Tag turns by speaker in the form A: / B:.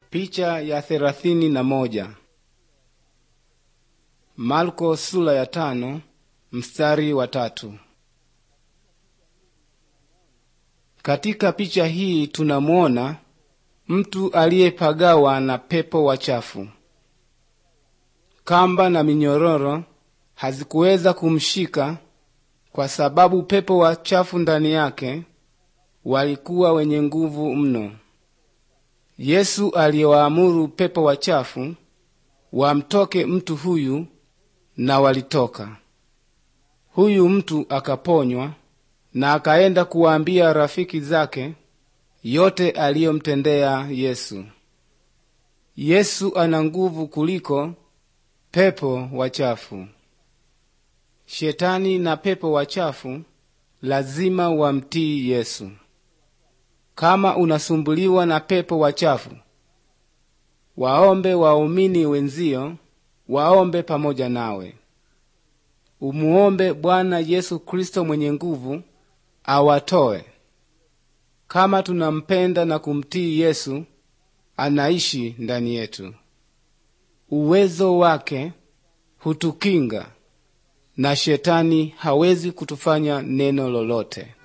A: Picha ya thelathini na moja. Marko sura ya tano mstari wa tatu. Katika picha hii tunamuona mtu aliyepagawa na pepo wachafu. Kamba na minyororo hazikuweza kumshika kwa sababu pepo wachafu ndani yake walikuwa wenye nguvu mno. Yesu aliwaamuru pepo wachafu wamtoke mtu huyu, na walitoka. Huyu mtu akaponywa na akaenda kuwaambia rafiki zake yote aliyomtendea Yesu. Yesu ana nguvu kuliko pepo wachafu. Shetani na pepo wachafu lazima wamtii Yesu. Kama unasumbuliwa na pepo wachafu, waombe waumini wenzio waombe pamoja nawe. Umuombe Bwana Yesu Kristo mwenye nguvu awatoe. Kama tunampenda na kumtii Yesu, anaishi ndani yetu. Uwezo wake hutukinga na shetani hawezi kutufanya neno lolote.